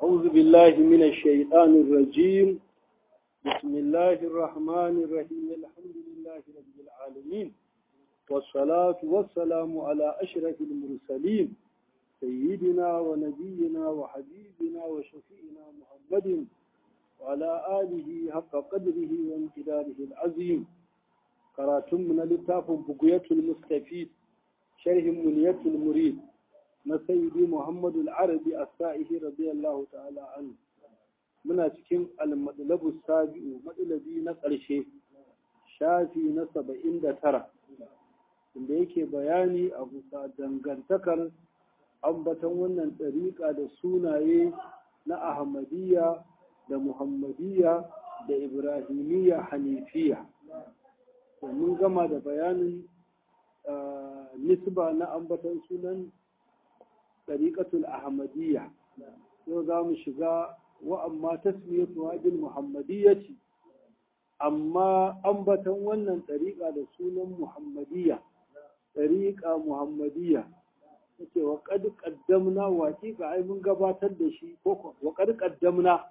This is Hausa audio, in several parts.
أعوذ بالله من الشيطان الرجيم بسم الله الرحمن الرحيم الحمد لله رب العالمين والصلاة والسلام على أشرف المرسلين سيدنا ونبينا وحبيبنا وشفينا محمد وعلى آله حق قدره وامتداره العظيم قراتم من لتاف بقية المستفيد شرح منية المريد na sayyidi Muhammadu al-Arabi as-Sa'ihi radiyallahu ta'ala anhu muna cikin al-madlabu sabi'u madlabi na ƙarshe shafi na saba'in da tara inda yake bayani a bisa dangantakar ambatan wannan ɗariƙa da sunaye na Ahmadiyya da Muhammadiyya da Ibrahimiyya Hanifiya mun gama da bayanin nisba na ambatan sunan طريقة الأحمدية يوضع شقاء وأما تسميتها بالمحمدية أما أنبتا ونن طريقة رسول محمدية طريقة محمدية وقد قدمنا وحقيقة أي من قباتر دشي وقد قدمنا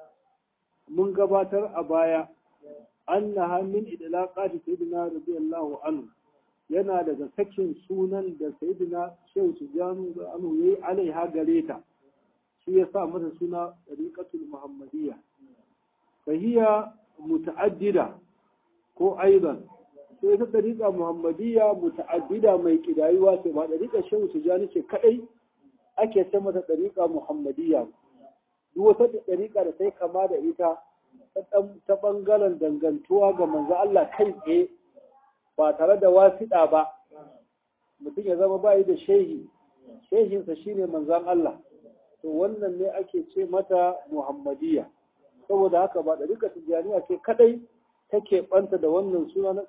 من قباتر أبايا أنها من إدلاقات سيدنا رضي الله عنه yana daga sakin sunan da sayidina shehu tijjanu da anu ya yi alaiha gare ta shi ya sa mata suna riƙatul muhammadiyya fahiya muta'addida ko aidan to ita ɗariƙa muhammadiyya muta'addida mai ƙidayuwa ce ba ɗariƙa shehu tijjani ce kaɗai ake ce mata ɗariƙa muhammadiyya duk wata ɗariƙa da ta yi kama da ita ta ɓangaren dangantuwa ga manzo Allah kai tsaye ba tare da wasiɗa ba mutum ya zama bayi da shehi shehinsa shine manzan Allah to wannan ne ake ce mata muhammadiyya saboda haka ba ɗariƙa tijjaniya ce kadai take ɓanta da wannan suna na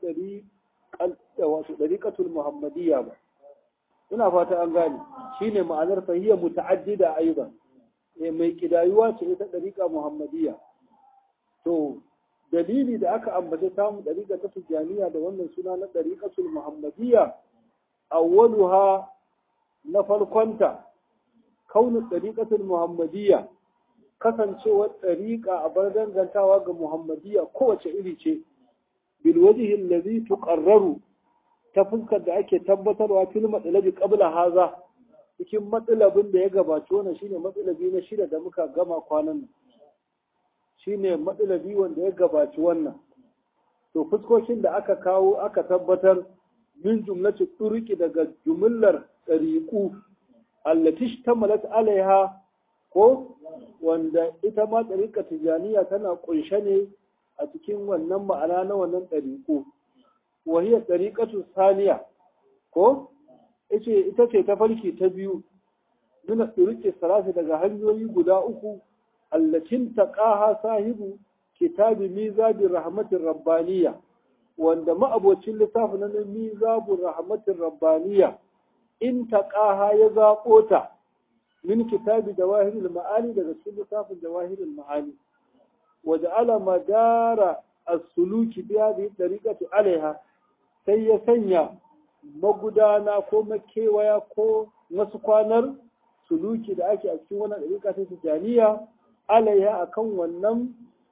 ɗariƙatul muhammadiyya ba ina fata an gane shine ma'anar fahiyya muta'addida aiban mai kidayuwa ce ita ɗariƙa muhammadiyya to dalili da aka ambace samu ɗariƙa ta tijjaniya da wannan suna na ɗariƙatul muhammadiyya awwaluha na farkonta kaunin ɗariƙatul muhammadiyya kasancewar ɗariƙa a bar dangantawa ga muhammadiyya kowace iri ce bil wajhin ladhi tuqarraru ta fuskar da ake tabbatarwa fil matsalabi qabla haza cikin matsalabin da ya gabaci wannan shine matsalabi na shida da muka gama kwanan nan shine matsalabi wanda ya gabaci wannan to fuskokin da aka kawo aka tabbatar min jumlati turuki daga jumlar ɗariƙu allati tamalat alaiha ko wanda ita ma ɗariƙa tijaniya tana ƙunshe ne a cikin wannan ma'ana na wannan ɗariƙu wahiyar ɗariƙatu saniya ko ita ce ta farki ta biyu nuna turuki sarasi daga hanyoyi guda uku allacin taqaha sahibu kitabi mizabir rahmatir rabbaniya wanda ma'abocin littafin na mizabur rahmatir rabbaniya in taqaha ya zaɓo ta min kitabi jawahirul ma'ani daga cikin littafin jawahirul ma'ani wa ja'ala madara as-suluki bi hadhihi tariqati alaiha sai ya sanya magudana ko makewaya ko wasu kwanar suluki da ake a cikin wannan dariƙa ta tijaniya alaiha akan wannan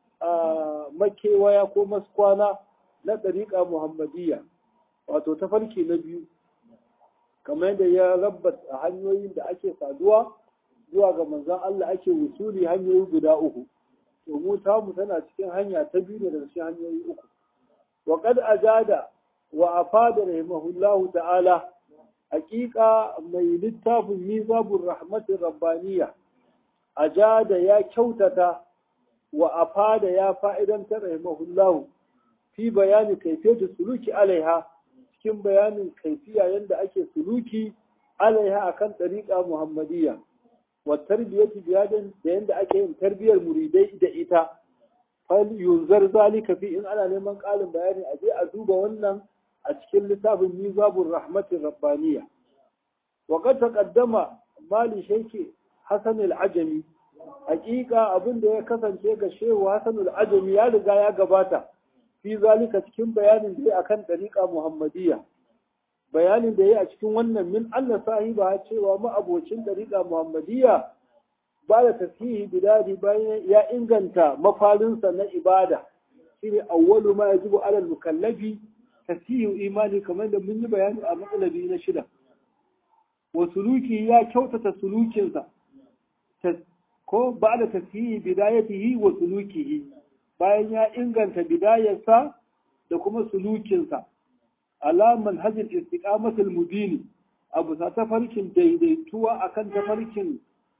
makewaya ko maskwana na ɗariƙa muhammadiyya wato tafarki na biyu kamar yadda ya rabbat a hanyoyin da ake saduwa zuwa ga manzan Allah ake wusuli hanyoyi guda uku to mu tamu tana cikin hanya ta biyu ne daga cikin hanyoyi uku wa qad ajada wa afada rahimahullahu ta'ala haƙiƙa mai littafin mizabur rahmatir rabbaniyya ajada ya kyautata wa afada ya fa'idantar rahimahullahu fi bayani kaifiyar suluki alaiha cikin bayanin kaifiya yadda ake suluki alaiha akan ɗariƙa muhammadiyya wa tarbiyyati biyadin da yadda ake yin tarbiyyar muridai da ita fal yunzar zalika fi in ana neman ƙarin bayani a je a duba wannan a cikin littafin mizabur rahmatin rabbaniya wa qad taqaddama mali shaykhi hasan al-ajami hakika abin da ya kasance ga shehu hasan al-ajami ya riga ya gabata fi zalika cikin bayanin da ya akan dariqa muhammadiyya bayanin da ya a cikin wannan min Allah sahiba cewa ma'abocin dariqa muhammadiyya ba da tasihi bidadi bayan ya inganta mafarinsa na ibada shine awwalu ma yajibu ala mukallafi tasihu imani kamar da mun yi bayani a matsalabi na shida wa suluki ya kyautata sulukinsa ko ba da tasihi bidayatihi wa sulukihi bayan ya inganta bidayarsa da kuma sulukinsa alaman hajjin istiqamatul mubini abu sa tafarkin daidaituwa akan tafarkin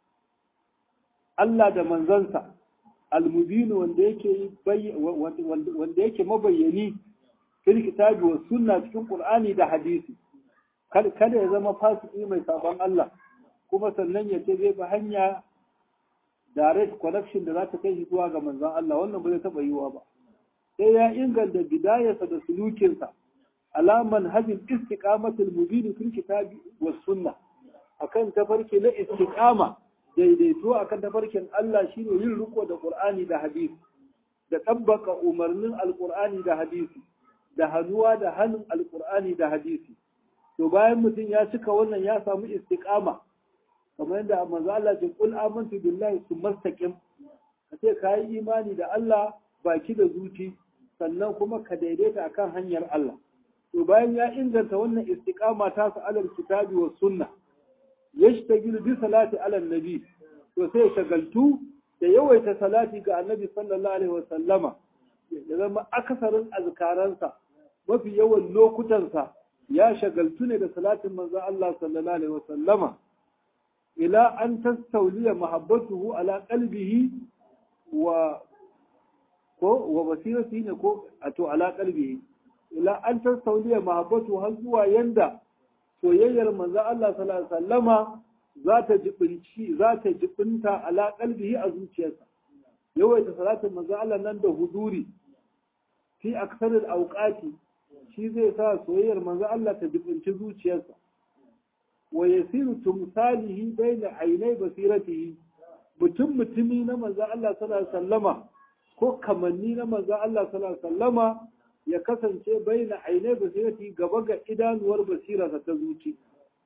Allah da manzansa almubinu wanda yake wanda yake mabayyani fil kitabi wa sunna cikin qur'ani da hadisi kada ya zama fasiki mai sabon Allah kuma sannan ya ce zai bi hanya direct connection da za ta kai shi zuwa ga manzon Allah wannan ba zai taba yiwa ba sai ya inganta bidayarsa da sulukinsa alaman hajjin istiqamatul mubin fil kitabi was sunna akan tafarki na istiqama daidaito akan tafarkin Allah shine yin riko da Qur'ani da hadisi da tabbaka umarnin alqur'ani da hadisi da hannuwa da hannun alqur'ani da hadisi to bayan mutum ya cika wannan ya samu istiqama kamar yadda manzo Allah ce kul amantu billahi sumastaqim kace kai imani da Allah baki da zuci sannan kuma ka daidaita akan hanyar Allah to bayan ya inganta wannan istiqama ta su alal kitabi was sunna yashtagilu bi salati ala nabi to sai shagaltu da yawaita salati ga annabi sallallahu alaihi wasallama ya zama akasarin azkaransa mafi yawan lokutansa ya shagaltu ne da salatin manzo Allah sallallahu alaihi wasallama ila an tastawliya mahabbatuhu ala qalbihi wa ko wa basirati ne ko ato ala qalbihi ila an tastawliya mahabbatuhu har zuwa yanda soyayyar manzo Allah sallallahu alaihi wasallama za ta jibinci za ta jibinta ala qalbihi a zuciyarsa yawaita salatin manzo Allah nan da huduri fi aksaril awqati shi zai sa soyayyar manzo Allah ta jibinci zuciyarsa wa yasiru tumsalihi baina ainai basiratihi mutum mutumi na manzo Allah sallallahu alaihi wasallama ko kamanni na manzo Allah sallallahu alaihi wasallama ya kasance baina ainai basirati gaba ga idanuwar basirarsa ta zuci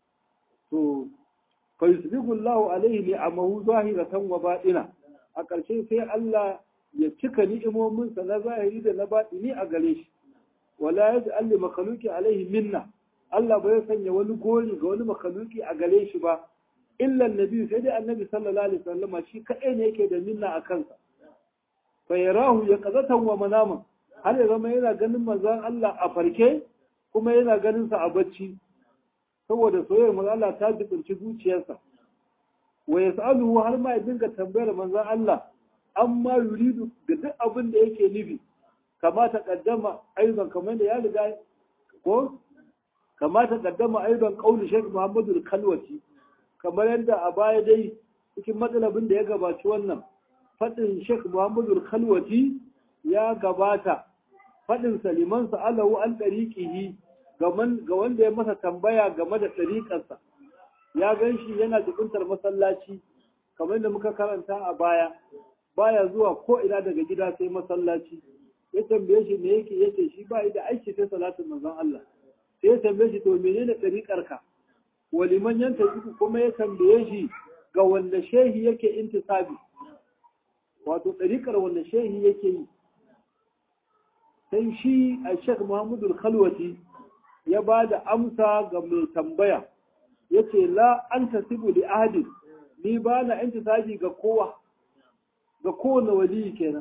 to fa yusbihu Allahu alaihi ni'amahu zahiratan wa batina a ƙarshe sai Allah ya cika ni'imominsa na zahiri da na batini a gare shi wala yaj'al li makhluqi alaihi minna Allah bai sanya wani gori ga wani makhluqi a gare shi ba illa annabi sai dai annabi sallallahu alaihi wasallam shi kadai ne yake da minna a kansa fa yarahu yaqazatan wa manaman har ya zama yana ganin manzon Allah a farke kuma yana ganin sa a bacci saboda soyayyar manzon Allah ta jibinci zuciyarsa wa yas'aluhu har ma ya dinga tambayar manzon Allah amma yuridu ga duk abin da yake nufi kama ta kaddama aizan kamar da ya riga ko kama ta kaddama aizan kauli Sheikh Muhammadu Kalwati kamar yadda a baya dai cikin matsalabin da ya gabaci wannan fadin Sheikh Muhammadu Kalwati ya gabata fadin Saliman Sa'alahu an dariqihi ga wanda ya masa tambaya game da ɗariƙarsa ya gan shi yana jikuntar masallaci kamar da muka karanta a baya baya zuwa ko ina daga gida sai masallaci ya tambaye shi me yake yace shi ba da aiki sai salatin manzon Allah sai ya tambaye shi to menene ɗariƙar ka waliman yanta uku kuma ya tambaye shi ga wanda shehi yake intisabi wato ɗariƙar wanda shehi yake yi sai shi a Sheikh Muhammadu Khalwati ya ba da amsa ga mai tambaya ya ce la an tasibu li ahadin ni ba na intisabi ga kowa ga kowane waliyi kenan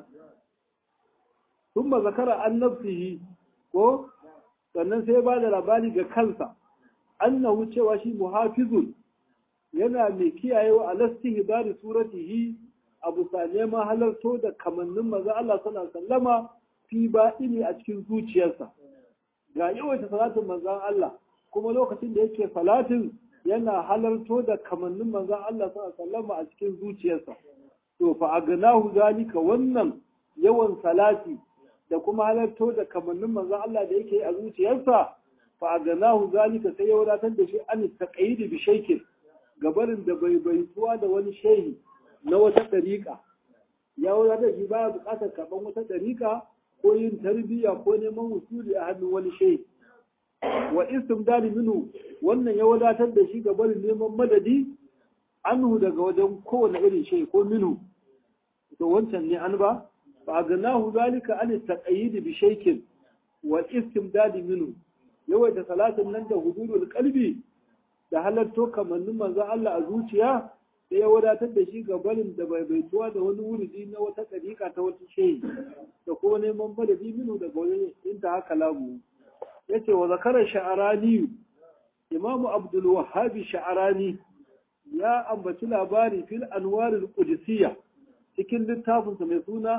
sun ba zakara an nafsihi ko sannan sai ba da labari ga kansa annahu cewa shi muhafizun yana mai kiyayewa a lastihi bari suratihi abu sa neman halarto da kamannin maza Allah sallallahu alaihi wasallama fi baɗini a cikin zuciyarsa ga yawaita salatin manzan Allah kuma lokacin da yake salatin yana halarto da kamannin manzan Allah sallallahu a cikin zuciyarsa to fa agnahu zalika wannan yawan salati da kuma halarto da kamannin manzan Allah da yake a zuciyarsa fa agnahu zalika sai ya wadatar da shi an taqayyid bi shaykin gabarin da bai baituwa da wani shehi na wata dariƙa ya wadatar shi baya buƙatar karɓan wata dariƙa ko yin tarbiyya ko neman wusuli a hannun wani shehi wa istimdali minu wannan ya wadatar da shi ga barin neman madadi anhu daga wajen kowane irin shay ko minhu to wancan ne an ba fa ganahu zalika an taqayyid bi shaykin wal istimdad minhu yawaita salatin nan da hudurul qalbi da halarto kamannin manzo Allah a zuciya sai ya wadatar da shi ga barin da bai baituwa da wani wuridi na wata ɗariƙa ta wata shehi da kuma neman madadi minu daga wani inta haka lamu ya ce wa zakarar sha'arani imamu abdul wahabi sha'arani ya ambaci labari fil anwarul qudusiyya cikin littafinsa mai suna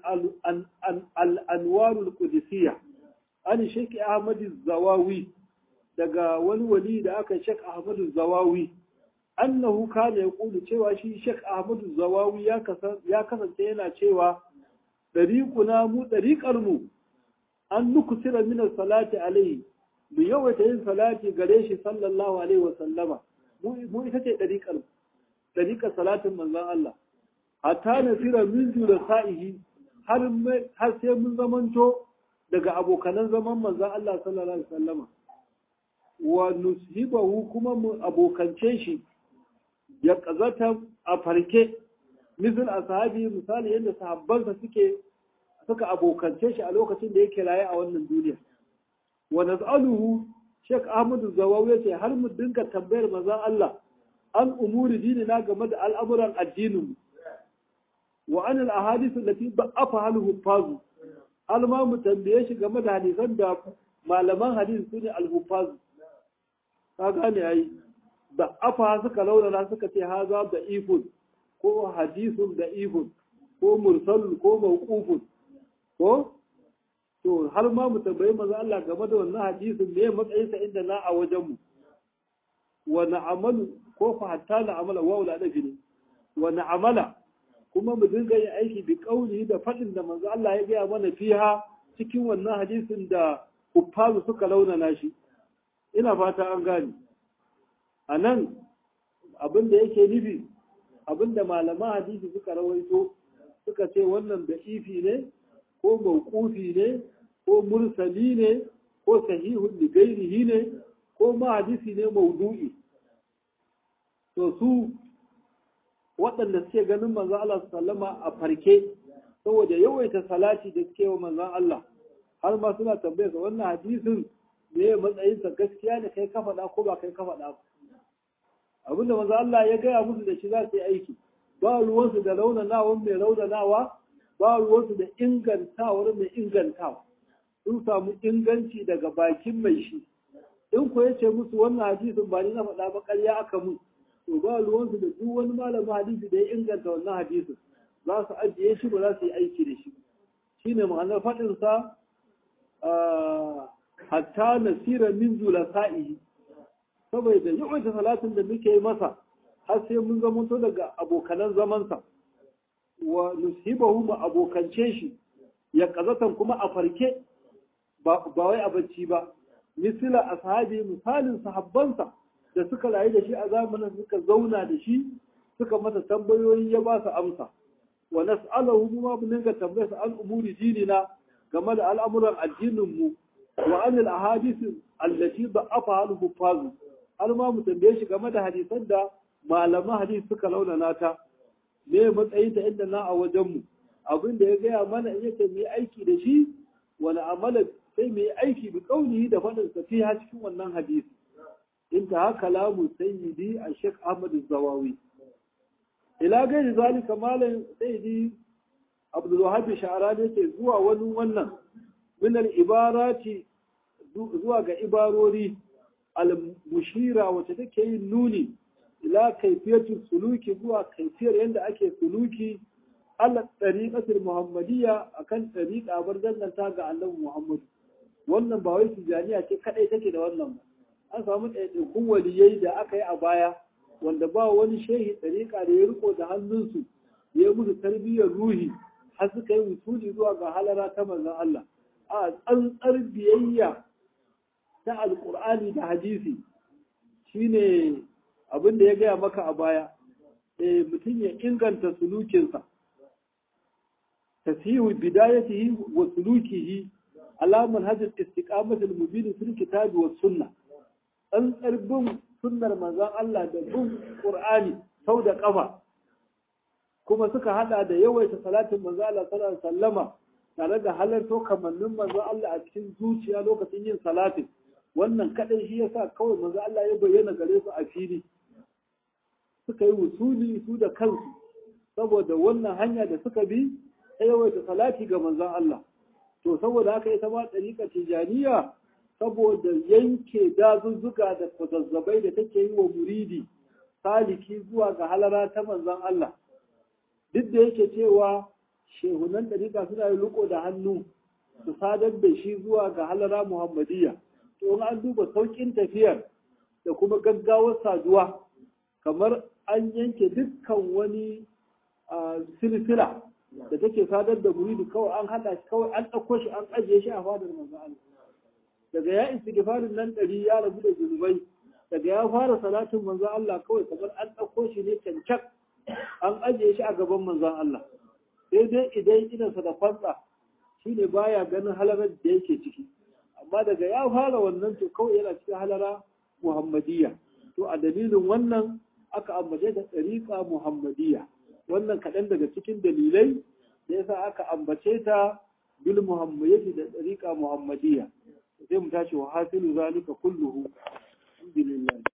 al anwarul qudusiyya an sheki ahmad zawawi daga wani wali da aka shek ahmad zawawi annahu kana yaqulu cewa shi Sheikh Ahmad Zawawi ya kasance yana cewa dariquna mu dariqar mu an nukusira min salati alaihi mu yawaita yin salati gare shi sallallahu alaihi wa sallama mu ita ce dariqar dariqar salatin manzon Allah hatta nasira min sa'ihi har har sai mun zamanto daga abokanan zaman manzon Allah sallallahu alaihi wa sallama wa nushibahu kuma mu abokance shi ya kazata a farke misal ashabi misali yadda sahabbansa suke suka abokance shi a lokacin da yake raye a wannan duniya wa nas'aluhu Sheikh Ahmad Zawawi yace har mu dinga tambayar manzon Allah an umuri dinina game da al'amuran addinin wa an al-ahadith allati ba'afa halu fazu alma mu tambaye shi game da hadisan da malaman hadisi sune al-hufazu ka gane ai da afa suka launana suka ce haza da ifun ko hadisun da ifun ko mursalun ko mawqufun ko to har ma mu tambayi maza Allah game da wannan hadisin me matsayin sa inda na a wajen mu wa na'amalu ko fa hatta na'amala wa wala da ne wa na'amala kuma mu dinga yin aiki bi kauli da fadin da manzo Allah ya gaya mana fiha cikin wannan hadisin da kuffazu suka launana shi ina fata an gane a nan abin da yake nufi abin da malaman hadisi suka rawaito suka ce wannan da ifi ne ko mawqufi ne ko mursali ne ko sahihun li gairihi ne ko ma hadisi ne maudu'i to su waɗanda suke ganin manzon Allah sallama a farke saboda yawaita salati da suke wa manzon Allah har ma suna tambayar sa wannan hadisin me matsayinsa gaskiya ne kai ka faɗa ko ba kai ka faɗa ba abinda manzo Allah ya gaya musu da shi za su yi aiki ba ruwansu da raunanawa mai raunanawa ba ruwansu da ingantawar mai ingantawa sun samu inganci daga bakin mai shi in ko ya ce musu wannan hadisin ba ni na faɗa ba ƙarya aka mun to ba ruwansu da duk wani malamin hadisi da ya inganta wannan hadisin za su ajiye shi ba za su yi aiki da shi shine ma'anar faɗinsa hatta nasira min julasa'ihi saboda yawaita salatin da muke yi masa har sai mun zamanto daga abokanan zamansa wa nusibahu mu abokance shi ya kazatan kuma a farke ba wai a bacci ba misila ashabi misalin sahabbansa da suka rayu da shi a zamanin suka zauna da shi suka masa tambayoyi ya ba su amsa wa nas'alahu ma mun dinga tambayar an umuri dinina game da al'amuran addinin mu wa anil ahadith allati da'afa al-huffaz har ma mu tambaye shi game da hadisan da malaman hadisi suka launana ta me matsayin ta inda na a wajen mu abin da ya gaya mana in yace mu yi aiki da shi wani amala sai mu yi aiki bi kaunihi da faɗin sa fi cikin wannan hadisi in ta haka lamu sayyidi a shek ahmad zawawi ila gairi zalika malam sayyidi abdul wahab sha'rani yake zuwa wani wannan min al ibarati zuwa ga ibarori al-mushira wacce take yin nuni ila kaifiyatu suluki zuwa kaifiyar yadda ake suluki ala tariqatul muhammadiyya akan tariqa bar danganta ga annabi muhammad wannan ba wai tijaniya ce kadai take da wannan ba an samu ɗaiɗaikun waliyai da aka yi a baya wanda ba wani shehi tariqa da ya riko da hannunsu ya musu tarbiyyar ruhi har suka yi wusuli zuwa ga halara ta manzon Allah a tsantsar biyayya ta alƙur'ani da hadisi shine abin da ya gaya maka a baya e mutum ya inganta sulukinsa tasihu bidayatihi wa sulukihi alamun hajjar istiqamatul mubin fil kitabi was sunna tsantsar bin sunnar manzon Allah da bin qur'ani sau da ƙafa kuma suka hada da yawaita salatin manzo Allah sallallahu alaihi wasallama tare da halarto kamannin manzo Allah a cikin zuciya lokacin yin salatin wannan kadai shi yasa kawai manzo Allah ya bayyana gare su a fili suka yi wusuli su da kansu saboda wannan hanya da suka bi ta yawaita salati ga manzon Allah to saboda haka ita ma ɗariƙa tijaniya saboda yanke dazuzzuka da kwazazzabai da take yi wa muridi saliki zuwa ga halara ta manzon Allah duk da yake cewa shehunan ɗariƙa suna yi riko da hannu su sadar da shi zuwa ga halara muhammadiyya to in an duba sauƙin tafiyar da kuma gaggawar saduwa kamar an yanke dukkan wani silsila da take sadar da muridi kawai an haɗa shi kawai an ɗauko shi an ajiye shi a fadar manzo Allah daga ya istighfarin nan ɗari ya rabu da zunubai daga ya fara salatin manzo Allah kawai kamar an ɗauko shi ne cancak an ajiye shi a gaban manzon Allah sai dai idan idansa da kwantsa shi ne baya ganin halarar da yake ciki amma daga ya fara wannan to kawai yana cikin halara muhammadiyya to a dalilin wannan aka ambace ta ɗariƙa muhammadiyya wannan kaɗan daga cikin dalilai da yasa aka ambace ta bil muhammadiyya da ɗariƙa muhammadiyya sai mu tashi wa hasilu zalika kulluhu alhamdulillah